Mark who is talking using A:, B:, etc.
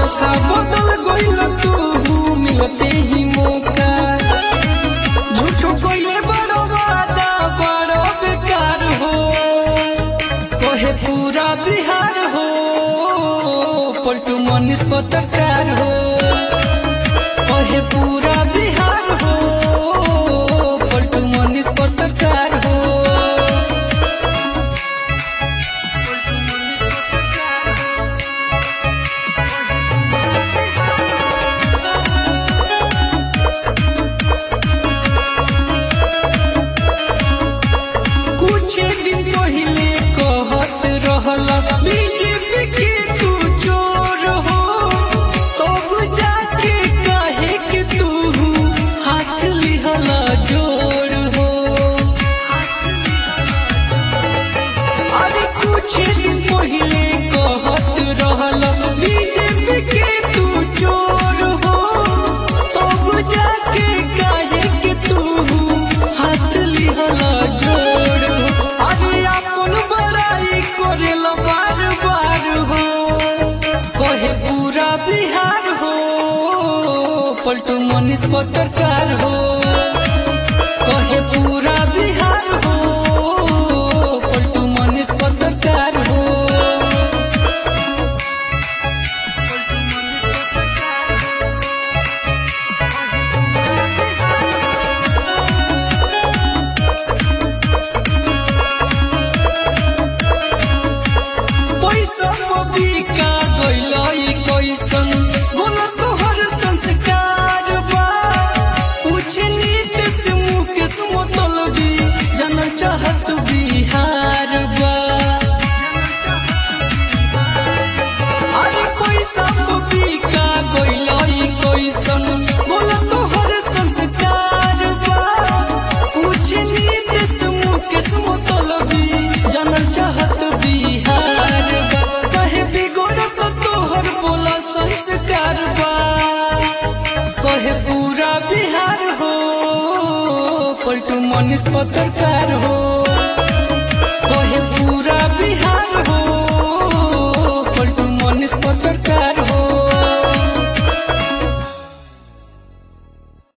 A: धोखा बदल गइल तू मिलते ही मौका झूठो कइले बड़ो वादा बड़ो बेकार हो कहे पूरा बिहार हो पलटू मनीष पत्रकार हो कहे पूरा बिहार हो पलटू मनीष पत्रकार हो कुछ दिन पहले कहत रहल बीजेपी के तू चोर हो तब जाके काहे के तू हाथ लिहल जोर हो अरे कुछ दिन पहले कहत रहल बीजेपी के तू चोर हो तब जाके काहे के तू हाथ लिहल जोर हो अरे अपन बड़ाई करेला बार बार हो कहे पूरा बिहार हो पलटू मनीष पत्रकार हो कहे पूरा बिहार हो पलटू मनीष पत्रकार हो पैसा पबिका गइलई कैसन बोला तोहर संस्कार बा पूछ नीत से मुकेश मतलबी जनल चाहत बिहार बा अरे पैसा पबिका गइलई कैसन बोला तोहर संस्कार बा पूछ नीत से मुकेश मतलबी जनल चाहत बिहार बा कहे बिगड़त तोहर बोला संस्कार बा कहे पूरा बिहार हो पलटू मनीष पत्रकार हो